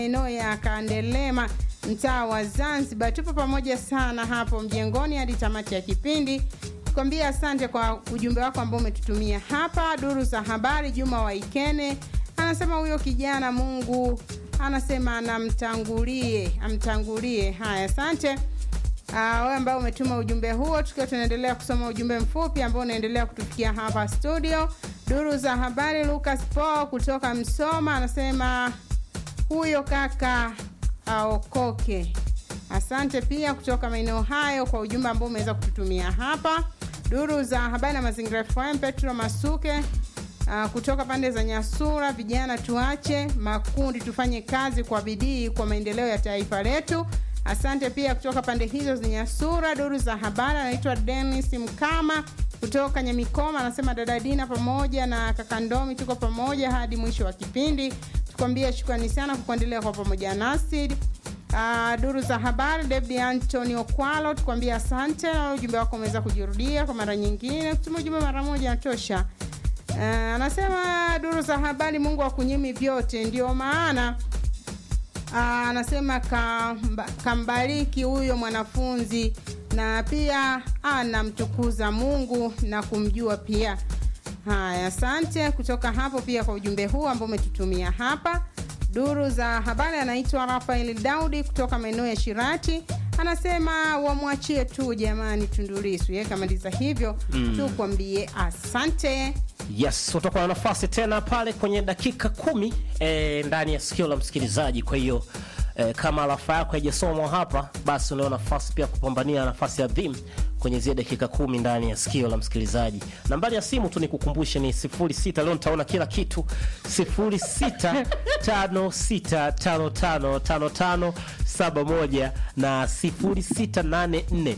maeneo ya Kandelema, mtaa wa Zanzibar. Tupo pamoja sana hapo mjengoni hadi tamati ya kipindi. Tukwambia asante kwa ujumbe wako ambao umetutumia hapa. Duru za habari, Juma Waikene anasema huyo kijana Mungu anasema anamtangulie, amtangulie. Haya, asante Ah, wewe ambao umetuma ujumbe huo, tukiwa tunaendelea kusoma ujumbe mfupi ambao unaendelea kutufikia hapa studio. Duru za habari, Lucas Po kutoka Msoma anasema huyo kaka aokoke. Asante pia kutoka maeneo hayo kwa ujumbe ambao umeweza kututumia hapa. Duru za habari na mazingira FM, Petro Masuke Uh, kutoka pande za Nyasura, vijana tuache makundi, tufanye kazi kwa bidii kwa maendeleo ya taifa letu. Asante pia kutoka pande hizo za Nyasura. Duru za habari anaitwa Dennis Mkama kutoka Nyamikoma, anasema dada Dina pamoja na kaka Ndomi tuko pamoja hadi mwisho wa kipindi. Tukwambia shukrani sana kwa kuendelea kwa pamoja nasi. Uh, duru za habari David Anthony Okwalo, tukwambia asante na ujumbe wako umeweza kujirudia kwa mara nyingine. Kutuma ujumbe mara moja natosha. Uh, anasema duru za habari, Mungu akunyimi vyote, ndio maana uh, anasema kamba, kambariki huyo mwanafunzi na pia anamtukuza Mungu na kumjua pia. Haya, asante kutoka hapo pia kwa ujumbe huu ambao umetutumia hapa. Duru za habari anaitwa Rafael Daudi kutoka maeneo ya Shirati, anasema wamwachie tu jamani Tundu Lissu. Yeye kamaliza hivyo mm. tukwambie asante. Yes, utakuwa na nafasi tena pale kwenye dakika kumi e, ndani ya sikio la msikilizaji. Kwa hiyo e, kama alafa yako haijasomwa hapa, basi unao nafasi pia kupambania nafasi adhimu kwenye zile dakika kumi ndani ya sikio la msikilizaji. Nambari ya simu tu nikukumbushe ni 06. Leo nitaona kila kitu 0656555571 na 0684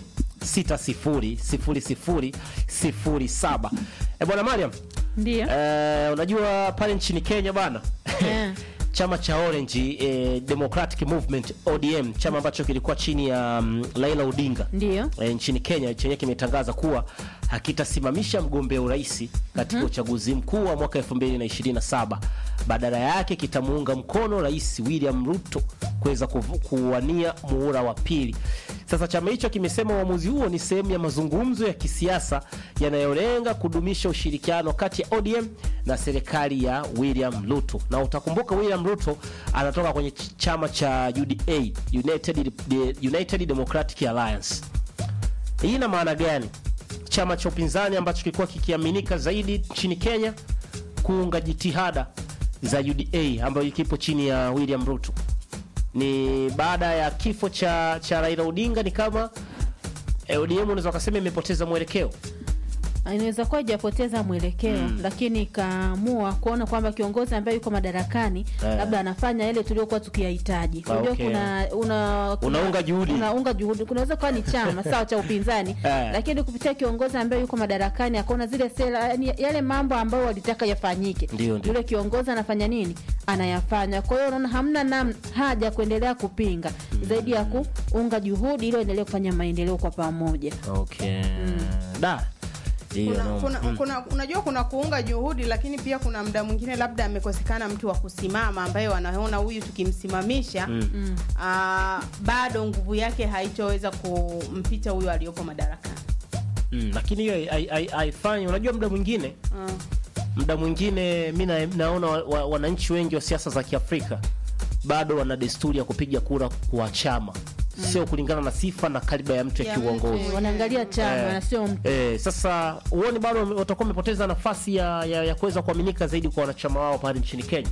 600007. Eh, bwana Mariam. Ndio. Eh, unajua pale nchini Kenya bana. Eh. Chama cha Orange eh, Democratic Movement ODM, chama ambacho kilikuwa chini ya um, Raila Odinga Ndio. e, nchini Kenya chenye kimetangaza kuwa hakitasimamisha mgombea urais katika uchaguzi mkuu wa mwaka 2027. Badala yake kitamuunga mkono Rais William Ruto kuweza kuvu- kuwania muhula wa pili. Sasa chama hicho kimesema uamuzi huo ni sehemu ya mazungumzo ya kisiasa yanayolenga kudumisha ushirikiano kati ya ODM na serikali ya William Ruto. Na utakumbuka William Ruto anatoka kwenye ch- chama cha UDA, United, United Democratic Alliance. Hii ina maana gani? Chama cha upinzani ambacho kilikuwa kikiaminika zaidi nchini Kenya kuunga jitihada za UDA ambayo kipo chini ya William Ruto. Ni baada ya kifo cha cha Raila Odinga, ni kama eh, ODM unaweza kusema imepoteza mwelekeo. inaweza kuwa ijapoteza mwelekeo lakini ikaamua kuona kwamba kiongozi ambaye yuko madarakani Eh. labda anafanya yale tuliokuwa tukiyahitaji. Ah, Unajua okay. kuna, una, kuna Unaunga juhudi. unaunga juhudi. Kunaweza kuwa ni chama sawa cha upinzani Eh. lakini kupitia kiongozi ambaye yuko madarakani akaona zile sera, yani yale mambo ambayo walitaka yafanyike, Ndio, ndio. yule kiongozi anafanya nini? Anayafanya. Kwa hiyo unaona hamna nam, haja ya kuendelea kupinga zaidi ya kuunga juhudi ili waendelee kufanya maendeleo kwa pamoja. Okay. Da. Hiyo kuna, no. kuna, Mm. kuna, unajua kuna kuunga juhudi lakini pia kuna muda mwingine labda amekosekana mtu wa kusimama ambaye wanaona huyu tukimsimamisha Mm. ah, bado nguvu yake haitoweza kumpita huyo aliyopo madarakani Mm, lakini hiyo hai- hai- haifanyi. Unajua muda mwingine Ah. muda mwingine mi na- naona wa- wa- wananchi wengi wa siasa za Kiafrika bado wana desturi ya kupiga kura kwa chama, sio kulingana na sifa na kaliba ya mtu ya Ya kiuongozi. mtu. Wanaangalia chama Eh. na sio mtu. Eh, sasa huoni bado wame- watakuwa wamepoteza nafasi ya, ya, ya kuweza kuaminika zaidi kwa wanachama wao pale nchini Kenya.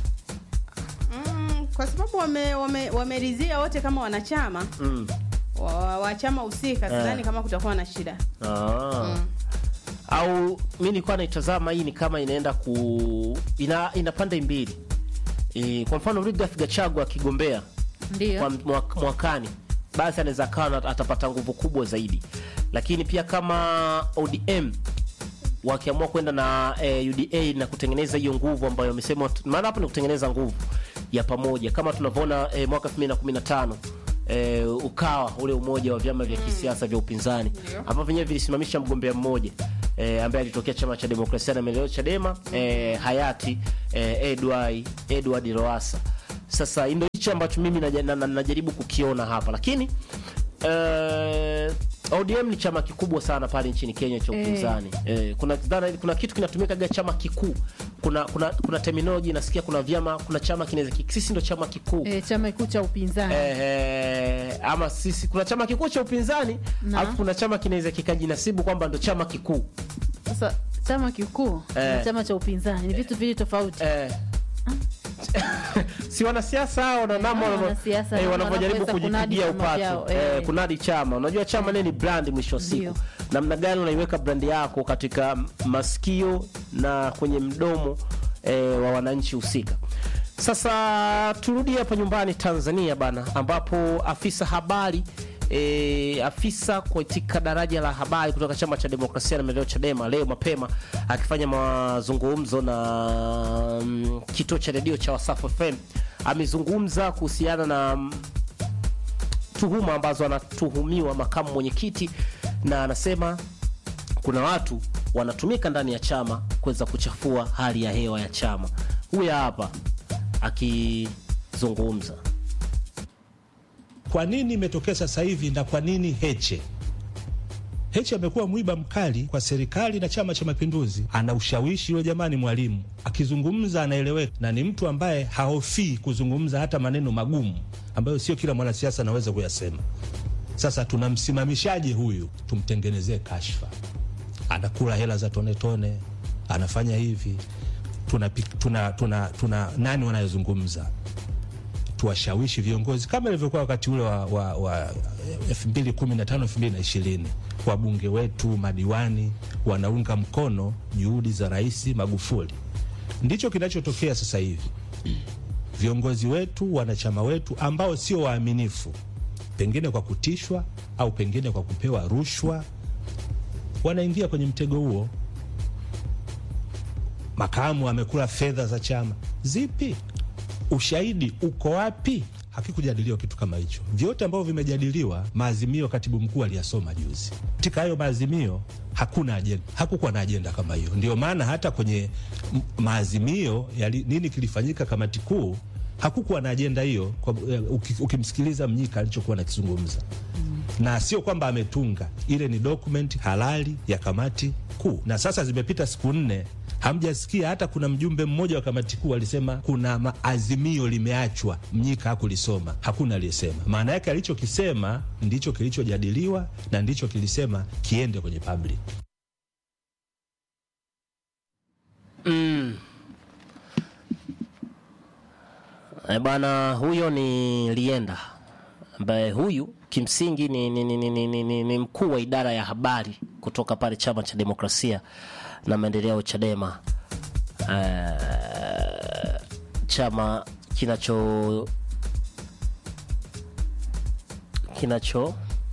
Mm, kwa sababu wameridhia wame, wameridhia wote kama wanachama Mm. wa, wa chama husika sidhani Eh. kama kutakuwa na shida Ah. Au mi nilikuwa naitazama hii ni kama inaenda ku ina, ina pande mbili. E, kwa mfano Rigathi Gachagua akigombea Ndio. kwa mwak- mwakani basi anaweza kawa na- atapata nguvu kubwa zaidi, lakini pia kama ODM wakiamua kwenda na eh, UDA na kutengeneza hiyo nguvu ambayo wamesema, maana hapo ni kutengeneza nguvu ya pamoja kama tunavyoona eh, mwaka 2015 eh, ukawa ule umoja wa vyama vya kisiasa vya upinzani ambavyo vyenyewe vilisimamisha mgombea mmoja eh, ambaye alitokea chama cha demokrasia na maendeleo Chadema eh, hayati eh, Edward Edward Lowassa Sasa ndio hicho ambacho mimi naja- na- na- najaribu kukiona hapa, lakini eh, ODM ni chama kikubwa sana pale nchini Kenya cha Eh. upinzani. Eh, kuna dhana, kuna kitu kinatumika chama kikuu. Kuna kuna kuna terminology nasikia, kuna vyama, kuna chama kinaweza ki- sisi ndo chama kikuu E, chama kikuu cha upinzani eh, ama sisi kuna chama kikuu cha upinzani Na. alafu kuna chama kinaweza kikajinasibu kwamba ndo chama kikuu sasa chama kikuu Eh. na chama cha upinzani ni vitu vili tofauti eh. si wanasiasa hao na namna Ah, wanavyo- wanasiasa, eh, namna wanavyojaribu wanavyoweza kunadi kujipigia vyama upatu vyao, eh, eh. kunadi chama unajua chama nini ni brand mwisho wa siku Ndio. namna gani unaiweka brand yako katika masikio na kwenye mdomo eh, wa wananchi husika sasa turudi hapa nyumbani tanzania bana ambapo afisa habari E, afisa katika daraja la habari kutoka chama cha demokrasia na maendeleo chadema leo mapema akifanya mazungumzo na mm, kituo cha redio cha wasafu fm amezungumza kuhusiana na mm, tuhuma ambazo anatuhumiwa makamu mwenyekiti na anasema kuna watu wanatumika ndani ya chama kuweza kuchafua hali ya hewa ya chama huyu hapa akizungumza Kwa nini imetokea sasa hivi na kwa nini Heche? Heche amekuwa mwiba mkali kwa serikali na Chama cha Mapinduzi. Ana ushawishi yule jamani, mwalimu akizungumza anaeleweka, na ni mtu ambaye hahofii kuzungumza hata maneno magumu ambayo sio kila mwanasiasa anaweza kuyasema. Sasa tunamsimamishaje huyu? Tumtengenezee kashfa, anakula hela za tone tone, anafanya hivi, tuna, tuna, tuna, tuna nani wanayozungumza tuwashawishi viongozi kama ilivyokuwa wakati ule wa, wa, wa 2015 2020 wabunge wetu madiwani wanaunga mkono juhudi za Rais Magufuli. Ndicho kinachotokea sasa hivi. Viongozi wetu, wanachama wetu ambao sio waaminifu, pengine kwa kutishwa au pengine kwa kupewa rushwa, wanaingia kwenye mtego huo. Makamu amekula fedha za chama zipi? ushahidi uko wapi? Hakikujadiliwa kitu kama hicho. Vyote ambavyo vimejadiliwa, maazimio katibu mkuu aliyasoma juzi. Katika hayo maazimio hakuna ajenda, hakukuwa na ajenda kama hiyo. Ndio maana hata kwenye m- maazimio ya li- nini kilifanyika kamati kuu hakukuwa na ajenda hiyo, kwa- eh, uki- ukimsikiliza Mnyika alichokuwa nakizungumza na sio kwamba ametunga, ile ni document halali ya kamati kuu. Na sasa zimepita siku nne, hamjasikia hata kuna mjumbe mmoja wa kamati kuu alisema kuna maazimio limeachwa, Mnyika hakulisoma. Hakuna aliyesema. Maana yake alichokisema ndicho kilichojadiliwa na ndicho kilisema kiende kwenye public. E bwana, huyo ni Lienda ambaye huyu kimsingi ni, ni, ni, ni, ni, ni, ni, ni mkuu wa idara ya habari kutoka pale chama cha demokrasia na maendeleo Chadema, uh, chama kinacho kinacho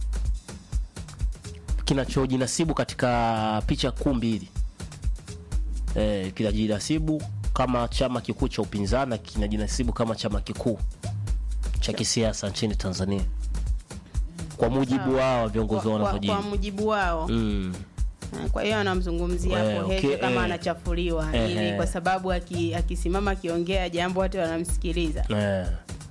kinachojinasibu katika picha kuu mbili eh, kinajinasibu kama chama kikuu cha upinzani na kinajinasibu kama chama kikuu cha kisiasa nchini Tanzania kwa mujibu wao viongozi kwa, wao kwa, wanavyojibu. kwa mujibu wao Mm. kwa hiyo anamzungumzia Eh, hapo okay, Heche kama eh. anachafuliwa Eh, ili eh. kwa sababu aki- akisimama akiongea jambo watu wanamsikiliza Eh.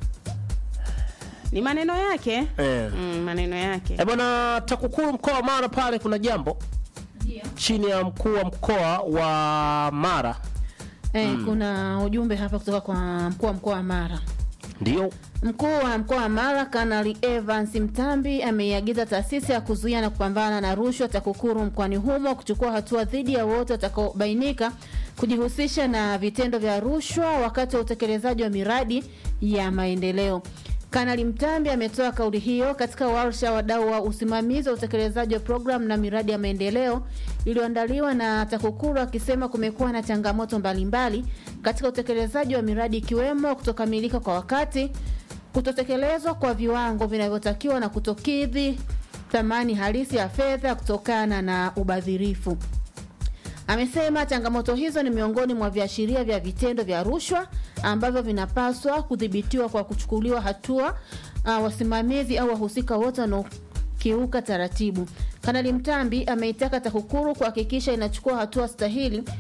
ni maneno yake Eh. mm, maneno yake Eh, bwana TAKUKURU mkoa wa Mara pale kuna jambo chini ya mkuu wa mkoa wa Mara Eh, kuna ujumbe hapa kutoka kwa mkuu wa mkoa wa Mara. ndio Mkuu wa mkoa wa Mara Kanali Evans Mtambi ameiagiza taasisi ya kuzuia na kupambana na rushwa TAKUKURU mkoani humo kuchukua hatua dhidi ya wote watakaobainika kujihusisha na vitendo vya rushwa wakati wa utekelezaji wa miradi ya maendeleo. Kanali Mtambi ametoa kauli hiyo katika warsha ya wadau wa usimamizi wa utekelezaji wa programu na miradi ya maendeleo iliyoandaliwa na TAKUKURU akisema kumekuwa na changamoto mbalimbali katika utekelezaji wa miradi ikiwemo kutokamilika kwa wakati, kutotekelezwa kwa viwango vinavyotakiwa na kutokidhi thamani halisi ya fedha kutokana na ubadhirifu. Amesema changamoto hizo ni miongoni mwa viashiria vya vitendo vya rushwa ambavyo vinapaswa kudhibitiwa kwa kuchukuliwa hatua uh, wasimamizi au wahusika wote wanaokiuka taratibu. Kanali Mtambi ameitaka TAKUKURU kuhakikisha inachukua hatua stahili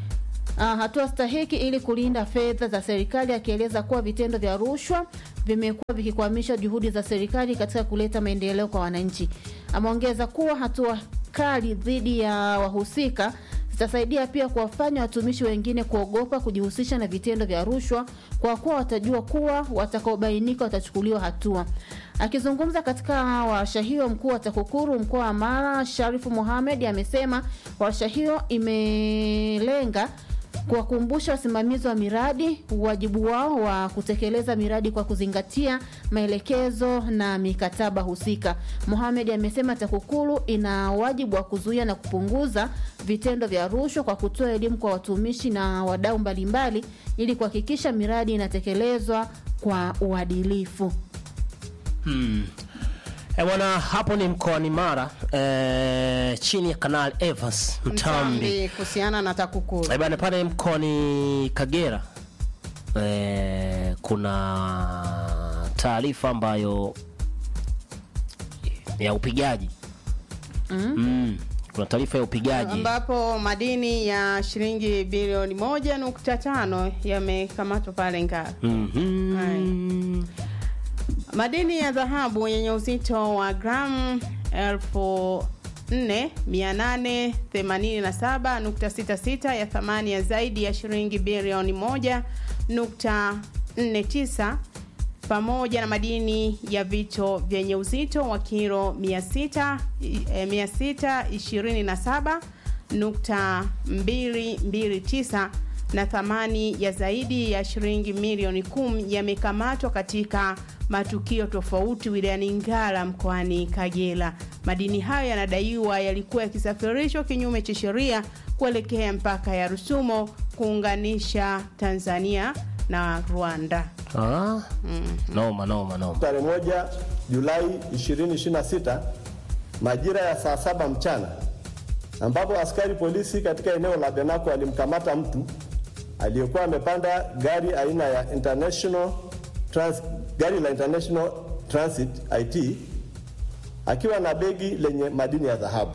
uh, hatua stahiki ili kulinda fedha za serikali, akieleza kuwa vitendo vya rushwa vimekuwa vikikwamisha juhudi za serikali katika kuleta maendeleo kwa wananchi. Ameongeza kuwa hatua kali dhidi ya wahusika zitasaidia pia kuwafanya watumishi wengine kuogopa kujihusisha na vitendo vya rushwa kwa kuwa watajua kuwa watakaobainika watachukuliwa hatua. Akizungumza katika warsha hiyo, mkuu wa TAKUKURU mkoa wa Mara Sharifu Mohamed amesema warsha hiyo imelenga kuwakumbusha wasimamizi wa miradi wajibu wao wa kutekeleza miradi kwa kuzingatia maelekezo na mikataba husika. Mohamed amesema TAKUKURU ina wajibu wa kuzuia na kupunguza vitendo vya rushwa kwa kutoa elimu kwa watumishi na wadau mbalimbali ili kuhakikisha miradi inatekelezwa kwa uadilifu. Hmm. E bwana, hapo ni mkoani Mara e, chini ya Kanali Evans Mtambi. Mtambi kuhusiana na TAKUKURU. E bwana, pale mkoani Kagera e, kuna taarifa ambayo ya upigaji mm. kuna taarifa ya upigaji ambapo madini ya shilingi bilioni moja nukta tano yamekamatwa pale Ngara. Mhm. Madini ya dhahabu yenye uzito wa gramu elfu nne mia nane themanini na saba nukta sita sita ya thamani ya zaidi ya shilingi bilioni moja nukta nne tisa pamoja na madini ya vito vyenye uzito wa kilo mia sita eh, mia sita ishirini na saba nukta mbili mbili tisa na thamani ya zaidi ya shilingi milioni kumi yamekamatwa katika matukio tofauti wilayani Ngara mkoani Kagera. Madini hayo yanadaiwa yalikuwa yakisafirishwa kinyume cha sheria kuelekea mpaka ya Rusumo kuunganisha Tanzania na Rwanda. Ah, noma noma noma Tarehe moja Julai 2026 majira ya saa saba mchana ambapo askari polisi katika eneo la Benako alimkamata mtu aliyekuwa amepanda gari aina ya International Trans, gari la International Transit IT akiwa na begi lenye madini ya dhahabu.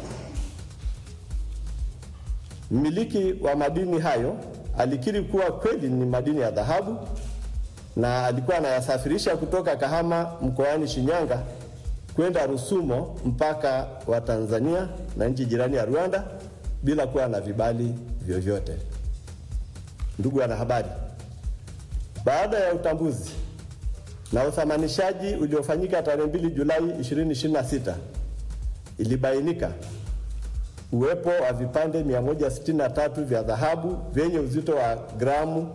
Mmiliki wa madini hayo alikiri kuwa kweli ni madini ya dhahabu na alikuwa anayasafirisha kutoka Kahama mkoani Shinyanga kwenda Rusumo mpaka wa Tanzania na nchi jirani ya Rwanda bila kuwa na vibali vyovyote. Ndugu wanahabari, baada ya utambuzi na uthamanishaji uliofanyika tarehe 2 Julai 2026 ilibainika uwepo wa vipande 163 vya dhahabu vyenye uzito wa gramu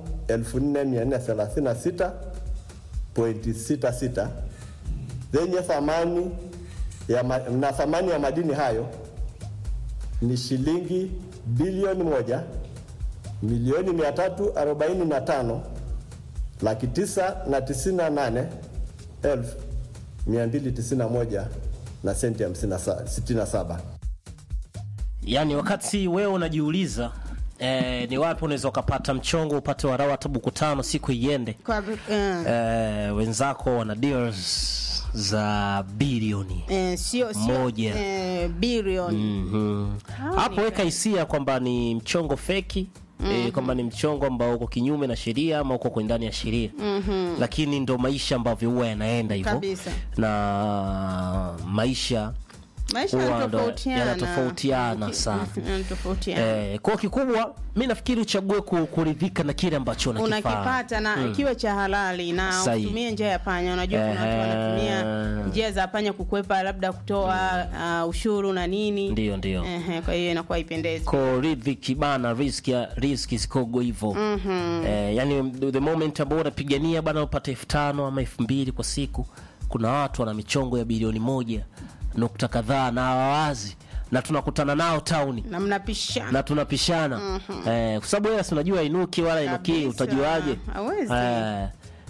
4436.66 zenye thamani ya ma, na thamani ya madini hayo ni shilingi bilioni moja milioni 345 laki tisa na tisini na nane elfu mia mbili tisini na moja na senti hamsini na sa- sitini na saba. yaani wakati wewe unajiuliza eh, ni wapi unaweza ukapata mchongo upate warau hata buku tano siku iende Kwa, eh, eh, wenzako wana deals za bilioni eh, sio sio moja. eh, bilioni Mhm. hapo weka hisia kwamba ni mchongo feki E, kwamba ni mchongo ambao uko kinyume na sheria ama uko kwenye ndani ya sheria mm-hmm. lakini ndo maisha ambavyo huwa yanaenda hivyo Kabisa. na maisha maisha Huwa ndo yanatofautiana yanatofautiana sana. yanatofautiana eh, kwa kikubwa mi nafikiri uchague ku- kuridhika na kile ambacho unakifanya unakipata na kiwe cha halali na Sahi. utumie njia ya panya unajua kuna watu Ehe. wanatumia njia za panya kukwepa labda kutoa uh, ushuru na nini ndio ndio Ehe, kwa hiyo inakuwa ipendezi ko riziki bana riski ya- riski zikogo hivyo mm-hmm. eh, yani the moment ambao unapigania bana upate elfu tano ama elfu mbili kwa siku kuna watu wana michongo ya bilioni moja nukta kadhaa na hawawazi na tunakutana nao tauni na mnapishana na tunapishana mm-hmm. eh, kwa sababu wewe si unajua inuki wala inukii Kabisa. utajuaje Hawezi. eh,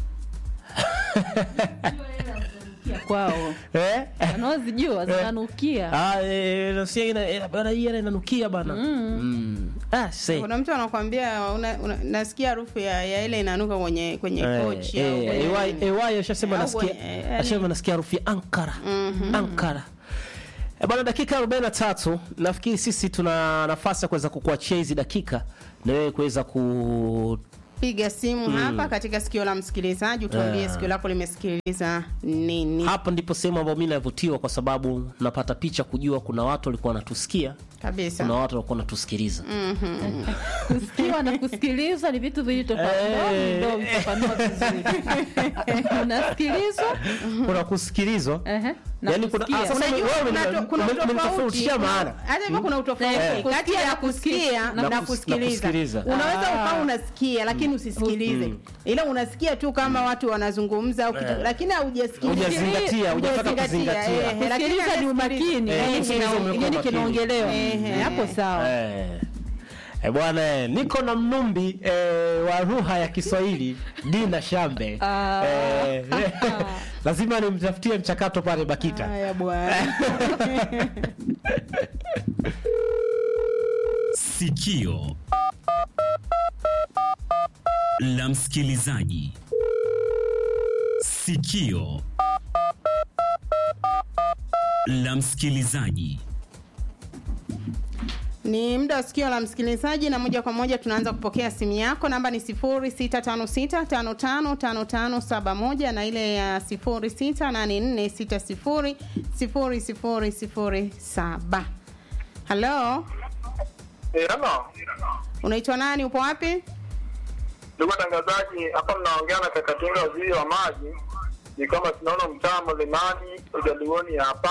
kwao eh? wanaozijua zinanukia Ah, eh, nasikia ina- eh, bana hii hela inanukia bana mm. ah, say. kuna mtu anakwambia una, una, nasikia harufu ya, ya ile inanuka kwenye kwenye kochi au Eh, kwenye eh, nini. AY ashasema Au nasikia kwenye- eh, ashasema nasikia harufu ya Ankara Ankara E bwana, dakika 43 nafikiri sisi tuna nafasi ya kuweza kukuachia hizi dakika na wewe kuweza ku piga simu hapa katika sikio la msikilizaji utuambie Ah. sikio lako limesikiliza nini hapo ndipo sehemu ambayo mimi navutiwa kwa sababu napata picha kujua kuna watu walikuwa wanatusikia kabisa kuna watu walikuwa wanatusikiliza kusikiwa na kusikilizwa ni vitu viwili tofauti Eh. Ndio mfafanua vizuri unasikilizwa kuna kusikilizwa ehe, na Yaani kuna- kusikia. ah, sasa Unajua wewe kuna umeni- to- kuna umeni- utofauti umenitofautishia maana. hata hivyo kuna utofauti Eh. kati Kusikia ya na kusikia kusikia. na, Na na kus- kusikiliza. na kusikiliza. Unaweza Ah. ukawa unasikia lakini usisikilize, ila unasikia tu kama watu wanazungumza au kitu, Eh. lakini haujasikiliza. Hujazingatia, hujataka Hujazingatia, kuzingatia. eh, lakini kusikiliza ni umakini Eh, yani kusikiliza kina- umekuwa yani makini. kinaongelewa Ehe. Eh, hapo sawa Eh. Eh, bwana eh, niko na mnumbi eh, wa lugha ya Kiswahili Dina Shambe Ah. eh, lazima nimtafutie mchakato pale Bakita. Haya bwana. Sikio la msikilizaji. Sikio la msikilizaji. Ni muda wa sikio la msikilizaji na moja kwa moja tunaanza kupokea simu yako. Namba ni 0656555571 na ile ya 0684600007. Halo, Eh, halo. unaitwa nani? Upo wapi? Ndugu watangazaji, hapa mnaongea na Kakatinga, waziri wa maji. Ni kama tunaona mtaa Mlimani ujaluoni hapa.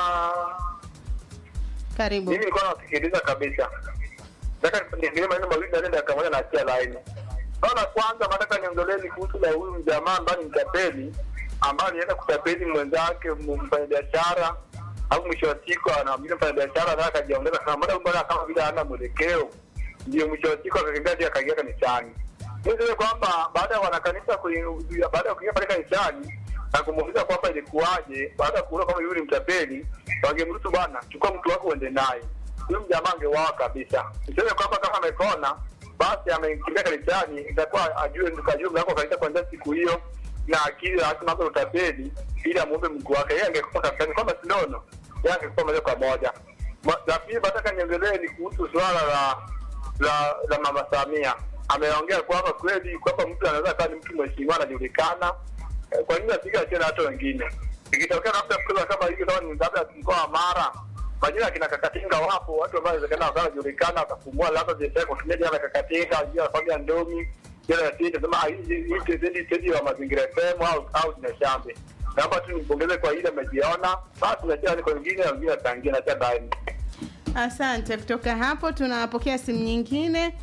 Karibu. Mimi nilikuwa nasikiliza kabisa. Nataka niendelee maneno mawili na nenda kama na achia laini. Bana, kwanza nataka niongelee kuhusu la huyu mjamaa ambaye ni mtapeli ambaye alienda kutapeli mwenzake mfanyabiashara au mwisho wa siku anaambia mfanyabiashara anataka akajiongeza kama mbona mbona kama vile hana mwelekeo ndio mwisho wa siku akakimbia hadi akaingia kanisani. Mimi niseme kwamba baada ya wanakanisa kui- baada ya kuingia pale kanisani na kumuuliza kwamba ilikuwaje, baada ya kuona kama yule ni mtapeli, wangemruhusu bwana, chukua mtu wako uende naye. Huyo mjamaa angeuawa kabisa. Niseme kwamba kama amepona basi amekimbia kanisani, itakuwa ajue ajue mlango wa kanisa kuanzia siku hiyo na akili hata mambo ya utapeli, ili amuombe mkuu wake. Yeye angekufa kanisani kwamba sinono, yeye angekufa moja kwa moja. Ma- La pili, nataka niongelee ni kuhusu swala la la la mama Samia. Ameongea kwamba kweli kwamba mtu anaweza kuwa ni mtu mheshimiwa anajulikana, Eh, kwa nini asiga tena hata wengine? Ikitokea labda kutoka kama hivyo, kama ni labda mkoa wa Mara, majina ya kina Kakatinga wapo, watu ambao inawezekana wakawa wanajulikana, wakafumua labda biashara kwa kutumia jina la Kakatinga, jina la familia Ndomi, jina la Tete, sema ah, hii hii tendi tendi wa mazingira FM au au jina Shambe. Naomba tu nimpongeze kwa ile amejiona, basi nachia ni kwa wengine, wengine wataingia na cha ndani. Asante. Kutoka hapo tunapokea simu nyingine.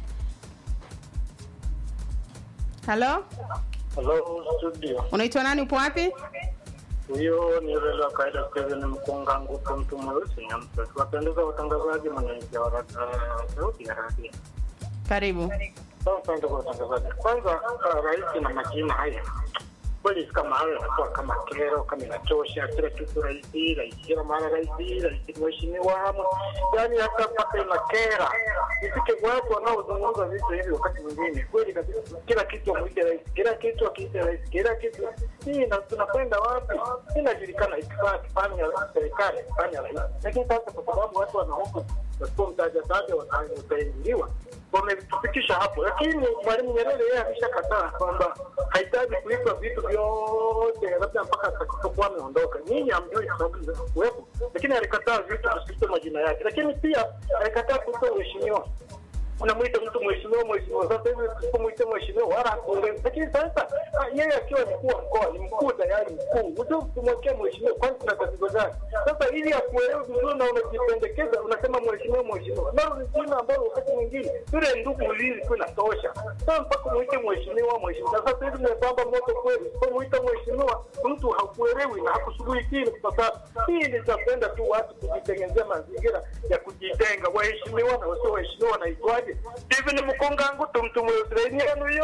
Halo, Hello studio. unaitwa nani? Upo wapi? Huyo ni yule wa kawaida Kevin Mkunga Nguku, mtu mweusi nyamsa. Tuwapendeza watangazaji, mwananchi wa ra- sauti ya radio. Karibu. Sasa ndugu watangazaji, kwanza uh, rais na majina haya kweli kama hayo yanakuwa kama kero, kama inachosha kila kitu rais, rais kila mara rais, rais mheshimiwa, yaani hata mpaka inakera. Ifike watu wanaozungumza vitu hivi wakati mwingine kweli kabisa, kila kitu wamuite rais, kila kitu akiite rais, kila kitu hii, na tunakwenda wapi? Inajulikana ikifaa kifanya serikali kifanya rais, lakini sasa kwa sababu watu wanahofu wasipomtaja taja wataingiliwa wametufikisha hapo, lakini Mwalimu Nyerere yeye ameshakataa kwamba hahitaji kulipa vitu vyote, labda mpaka atakapokuwa ameondoka. Nyinyi hamjui kwa sababu za kuwepo, lakini alikataa vitu visivyo majina yake, lakini pia alikataa kuitwa mheshimiwa unamwita mtu mheshimiwa mheshimiwa. Sasa hivi usipomwita mheshimiwa wala hakuongezi, lakini sasa ah, yeye akiwa mkuu wa mkoa ni mkuu tayari mkuu, ujue kumwekea mheshimiwa, kwani kuna tatizo gani? Sasa ili akuelewe vizuri na unajipendekeza unasema mheshimiwa mheshimiwa, nalo ni jina ambalo wakati mwingine yule ndugu ulizi tu inatosha. Sasa mpaka mwite mheshimiwa mheshimiwa. Na sasa hivi mmepamba moto kweli, usipomwita mheshimiwa mtu hakuelewi na hakushughulikii. Kwa sababu hii nitapenda tu watu kujitengenezea mazingira ya kujitenga, waheshimiwa na wasio waheshimiwa wanaitwaje? Hivi ni mkongangu tumtume Israeli yenu yo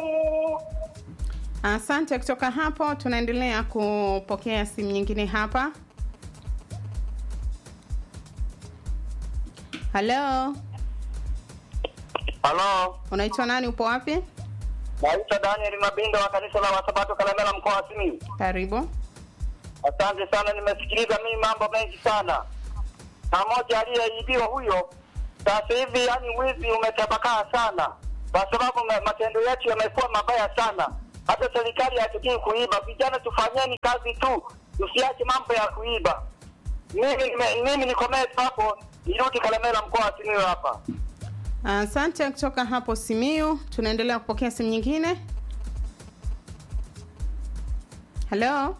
Asante. Kutoka hapo tunaendelea kupokea simu nyingine hapa. Halo, Halo, unaitwa nani? Upo wapi? naitwa Daniel Mabindo wa kanisa la Wasabato Kalemela, mkoa wa Simiyu. Karibu. Asante sana, nimesikiliza mimi mambo mengi sana. na moja aliyeibiwa huyo. Sasa hivi yani wizi umetapakaa sana, kwa sababu ma- matendo yetu yamekuwa mabaya sana. Hata serikali hatukii kuiba. Vijana tufanyeni kazi tu, tusiache mambo ya kuiba. Mimi nime- mimi nikomee tu hapo, nirudi Kalemera, mkoa wa Simiyu hapa. Asante kutoka hapo Simiu. Tunaendelea kupokea simu nyingine. Halo,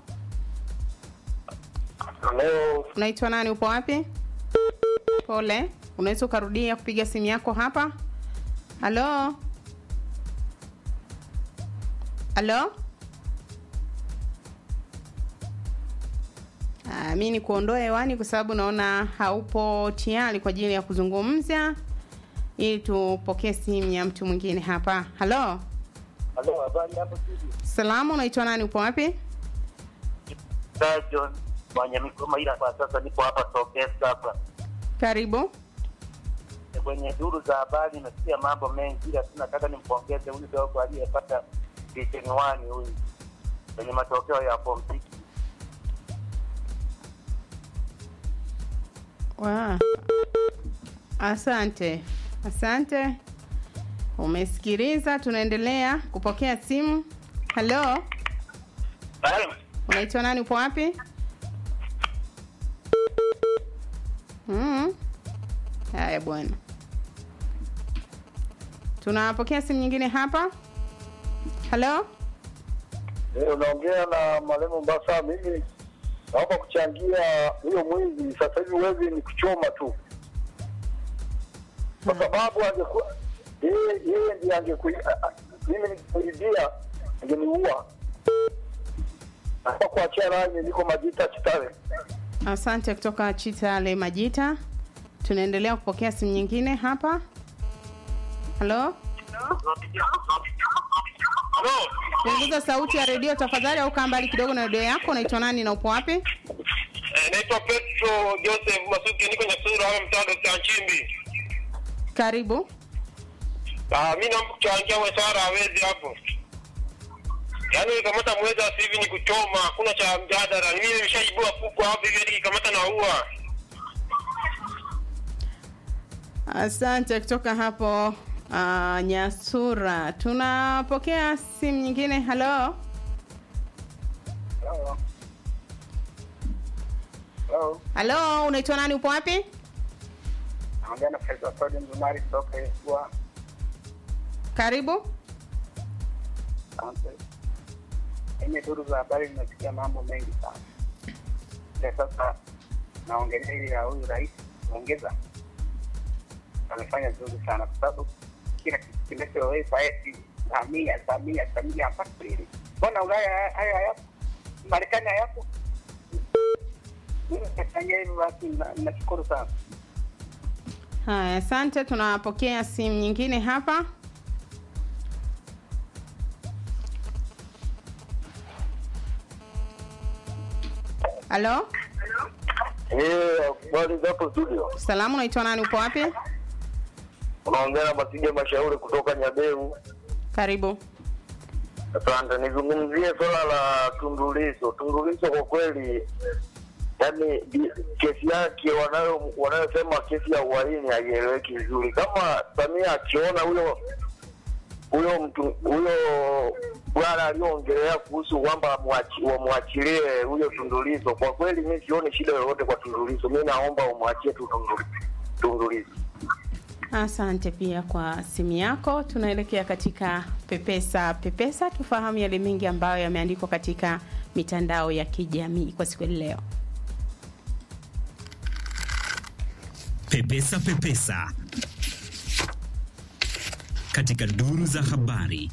Leo unaitwa nani? Upo wapi? Pole, unaweza ukarudia kupiga simu yako hapa. Halo, halo. Ah, mi ni kuondoa hewani kwa sababu naona haupo tayari kwa ajili ya kuzungumza, ili tupokee simu ya mtu mwingine hapa. Halo, halo, habari hapo studio? salamu, unaitwa nani? Upo wapi? Sir John Wanyamikoma, ila kwa sasa nipo hapa Sokesa hapa Karibu. kwenye duru za habari. Nimesikia mambo mengi, ila tu nataka nimpongeze huyu dogo aliyepata division one huyu kwenye matokeo ya form six. Wow. Asante, asante. Umesikiliza, tunaendelea kupokea simu. Halo, unaitwa nani? Upo wapi? Mm. Haya bwana, tunapokea simu nyingine hapa. Halo, Eh, unaongea na Malemo Mbasa. Mimi naomba kuchangia huyo mwizi. Sasa hivi wezi ni kuchoma tu, kwa sababu angekuwa yeye yeye ndiye angeku mimi nikikuibia angeniua. Naomba kuachia rangi, niko Majita Chitale. asante kutoka Chitale Majita. Tunaendelea kupokea simu nyingine hapa. Halo, punguza sauti ya redio tafadhali, au kaa mbali kidogo na redio yako. Unaitwa nani na upo wapi? Eh, naitwa Petro Joseph Masuki, niko Nyasura hapa mtando cha Nchimbi. Karibu. Ah, mimi naomba kuchangia Wesara hawezi hapo. Yaani kamata mweza sasa hivi ni kuchoma, hakuna cha mjadala. Mimi nimeshaibua kuku hapo hivi hadi kamata na ua. Asante kutoka hapo uh, Nyasura. Tunapokea simu nyingine. Halo, Hello. halo, unaitwa nani? Upo wapi? Naongea na Faisal Saudi Mzumari kutoka Yesua. Karibu. Asante. Kwenye duru za habari nimesikia mambo mengi sana. Ile sasa naongelea ile ya huyu rais ongeza amefanya vizuri sana kwa sababu kila kitu kinachowekwa eti Samia Samia Samia mpaka lini? Mbona Ulaya haya- haya hayapo? Marekani hayapo? Mimi nafanya hivyo basi, na- nashukuru sana. Haya, asante. Tunapokea simu nyingine hapa. Halo, Eh, habari zako studio? salamu, unaitwa nani? Upo wapi? Unaongea na Masige Mashauri kutoka Nyaberu. Karibu. Asante, nizungumzie swala la Tundu Lissu. Tundu Lissu kwa kweli, yani bi- kesi yake wanayo wanayosema kesi ya uhaini haieleweki vizuri. Kama Samia akiona huyo huyo mtu huyo bwana aliyoongelea kuhusu kwamba mwachi- wamwachilie huyo Tundu Lissu, kwa kweli mi sioni shida yoyote kwa Tundu Lissu. Mi naomba umwachie tu Tundu- Tundu Lissu. Asante pia kwa simu yako. Tunaelekea katika pepesa pepesa, tufahamu yale mengi ambayo yameandikwa katika mitandao ya kijamii kwa siku ya leo. Pepesa Pepesa katika duru za habari.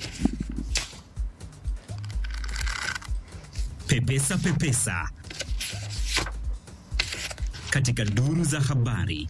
Pepesa Pepesa katika duru za habari.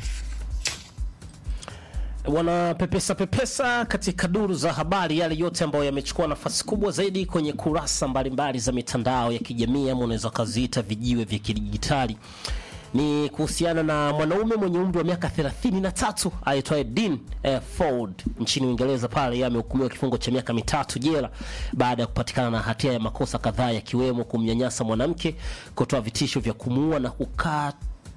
wana pepesa pepesa katika duru za habari, yale yote ambayo yamechukua nafasi kubwa zaidi kwenye kurasa mbalimbali za mitandao ya kijamii ama unaweza ukaziita vijiwe vya kidijitali ni kuhusiana na mwanaume mwenye umri wa miaka 33 aitwaye Dean eh, Ford nchini Uingereza. Pale yeye amehukumiwa kifungo cha miaka mitatu jela baada ya kupatikana na hatia ya makosa kadhaa yakiwemo kumnyanyasa mwanamke, kutoa vitisho vya kumuua na kukaa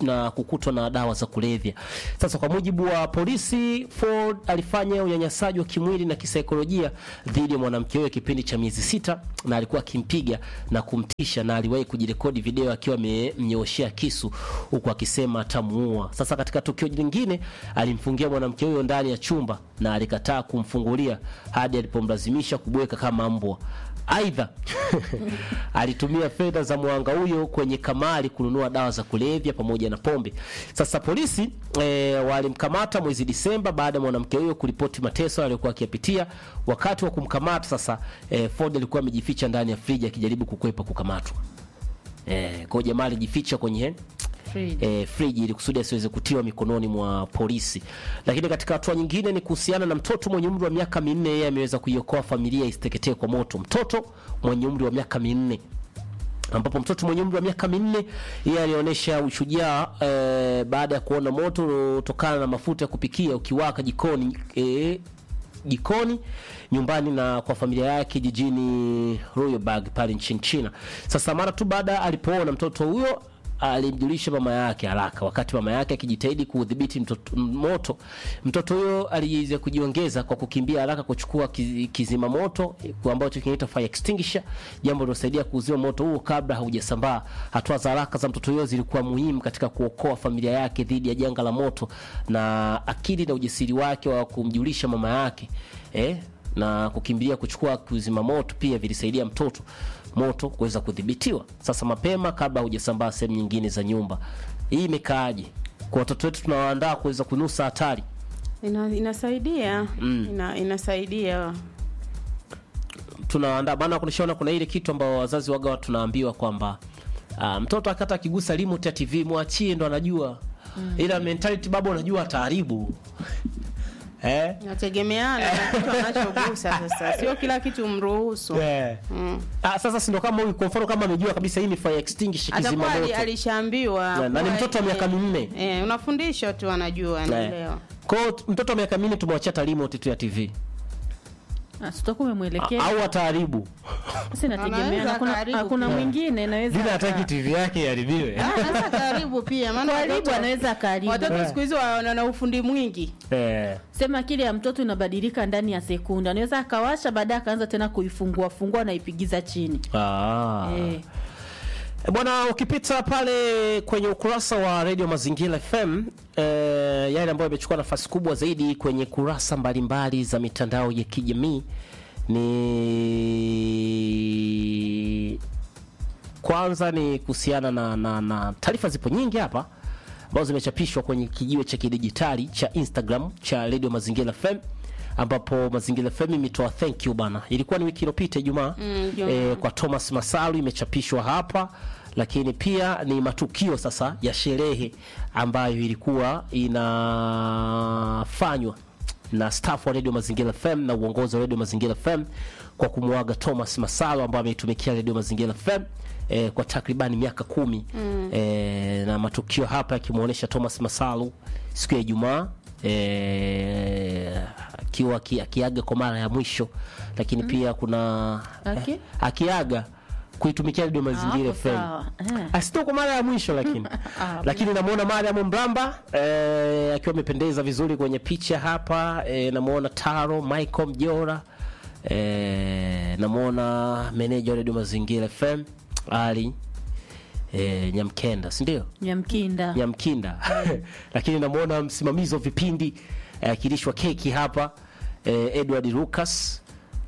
na kukutwa na dawa za kulevya. Sasa kwa mujibu wa polisi, Ford alifanya unyanyasaji wa kimwili na kisaikolojia dhidi ya mwanamke huyo kipindi cha miezi sita, na alikuwa akimpiga na kumtisha, na aliwahi kujirekodi video akiwa amemnyooshea kisu huku akisema atamuua. Sasa katika tukio lingine, alimfungia mwanamke huyo ndani ya chumba na alikataa kumfungulia hadi alipomlazimisha kubweka kama mbwa. Aidha, alitumia fedha za mwanga huyo kwenye kamari kununua dawa za kulevya pamoja na pombe. Sasa polisi e, walimkamata mwezi Disemba baada ya mwanamke huyo kuripoti mateso aliyokuwa akiyapitia. Wakati wa kumkamata sasa, e, Ford alikuwa amejificha ndani ya friji akijaribu kukwepa kukamatwa. E, kwa hiyo jamaa alijificha kwenye Fridge. e, friji ili kusudi asiweze kutiwa mikononi mwa polisi. Lakini katika hatua nyingine ni kuhusiana na mtoto mwenye umri wa miaka minne, yeye ameweza kuiokoa familia isiteketee kwa moto. Mtoto mwenye umri wa miaka minne ambapo mtoto mwenye umri wa miaka minne yeye alionyesha ushujaa eh, baada ya kuona moto uliotokana na mafuta ya kupikia ukiwaka jikoni eh, jikoni nyumbani na kwa familia yake jijini Royalburg pale nchini China. Sasa mara tu baada alipoona mtoto huyo alimjulisha mama yake haraka. Wakati mama yake akijitahidi kuudhibiti mtoto- moto, mtoto huyo aliweza kujiongeza kwa kukimbia haraka kuchukua kizi- kizima moto kwa ambacho kinaitwa fire extinguisher, jambo lilosaidia kuuzima moto huo kabla haujasambaa. Hatua za haraka za mtoto huyo zilikuwa muhimu katika kuokoa familia yake dhidi ya janga la moto, na akili na ujasiri wake wa kumjulisha mama yake eh, na kukimbilia kuchukua kuzima moto pia vilisaidia mtoto moto kuweza kudhibitiwa. Sasa mapema kabla hujasambaa sehemu nyingine za nyumba. Hii imekaaje kwa watoto wetu? Tunawaandaa kuweza kunusa hatari. Ina, inasaidia Mm. ina, inasaidia Tunawaandaa maana, kunishaona kuna ile kitu ambao wazazi waga tunaambiwa kwamba ah, mtoto akata akigusa remote ya TV mwachie, ndo anajua ila mentality baba, unajua ataharibu eh? inategemeana na kitu anachogusa. Sasa sio kila kitu mruhusu. Eh. Mm. Ah, sasa si ndo kama huyu kwa mfano kama amejua kabisa hii ni fire extinguisher kizima Atakuwa ali- moto alishaambiwa Na- na ni kuwa, mtoto wa miaka eh, minne. Eh, unafundisha tu anajua, anaelewa. Kwa hiyo mtoto wa miaka minne tumewachia hata remote tu ya TV Ah, tutakuwa umemwelekea au ataharibu. sasa, inategemea Anaweza hakuna akaharibu hakuna pia. mwingine anaweza Bila aka- hataki TV yake iharibiwe. Ah, Anaweza karibu pia maana karibu, watoto- anaweza akaribu. Watoto siku hizi wana na ufundi mwingi. Eh. Sema akili ya mtoto inabadilika ndani ya sekunde, anaweza akawasha, baadaye akaanza tena kuifungua fungua na ipigiza chini Ah. eh. E, Bwana, ukipita pale kwenye ukurasa wa Radio Mazingira FM eh, yale ambayo yamechukua nafasi kubwa zaidi kwenye kurasa mbalimbali za mitandao ya kijamii ni kwanza ni kuhusiana na, na, na taarifa zipo nyingi hapa ambazo zimechapishwa kwenye kijiwe cha kidijitali cha Instagram cha Radio Mazingira FM ambapo Mazingira FM imetoa thank you bana. Ilikuwa ni wiki iliyopita Ijumaa Mm, Ijumaa. eh, kwa Thomas Masalu imechapishwa hapa, lakini pia ni matukio sasa ya sherehe ambayo ilikuwa inafanywa na staff wa Radio Mazingira FM na uongozi wa Radio Mazingira FM kwa kumwaga Thomas Masalu ambaye ameitumikia Radio Mazingira FM eh, kwa takribani miaka kumi mm. eh, na matukio hapa yakimwonyesha Thomas Masalu siku ya Ijumaa eh, akiwa aki- akiaga kwa mara ya mwisho, lakini pia kuna Aki? eh, akiaga kuitumikia Radio Mazingira hapo FM sawa. Eh. asito kwa mara ya mwisho lakini lakini namuona Mariam Mramba eh, akiwa amependeza vizuri kwenye picha hapa eh, namuona Taro Michael Mjora eh, namuona meneja wa Radio Mazingira FM Ali eh, Nyamkenda si ndio? Nyamkinda Nyamkinda lakini namuona msimamizi wa vipindi eh, akilishwa keki hapa eh, Edward Lucas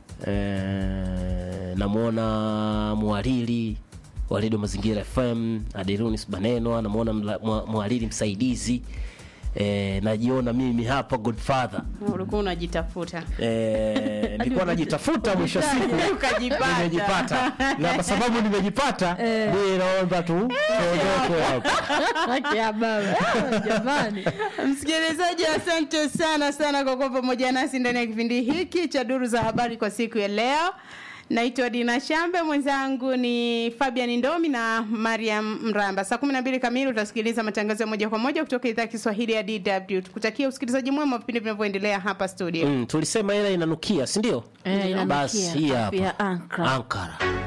eh, namuona mwariri wa redio Mazingira FM Aderunis Banenwa, namuona mla- mwa- mwariri msaidizi eh, najiona mimi hapa Godfather Ulikuwa unajitafuta. eh, nilikuwa najitafuta mwisho wa siku Ukajipata. nimejipata, na kwa sababu nimejipata mimi naomba tu tuondoke hapa. Haki ya baba jamani Msikilizaji, asante sana sana kwa kuwa pamoja nasi ndani ya kipindi hiki cha Duru za Habari kwa siku ya leo. Naitwa Dina Shambe, mwenzangu ni Fabian Ndomi na Mariam Mramba. Saa 12 kamili utasikiliza matangazo ya moja kwa moja kutoka idhaa ya Kiswahili ya DW. Tukutakia usikilizaji mwema wa vipindi vinavyoendelea hapa studio. Mm, tulisema hela inanukia, si ndio? Eh, inanukia. Basi hii hapa Afya Ankara. Ankara.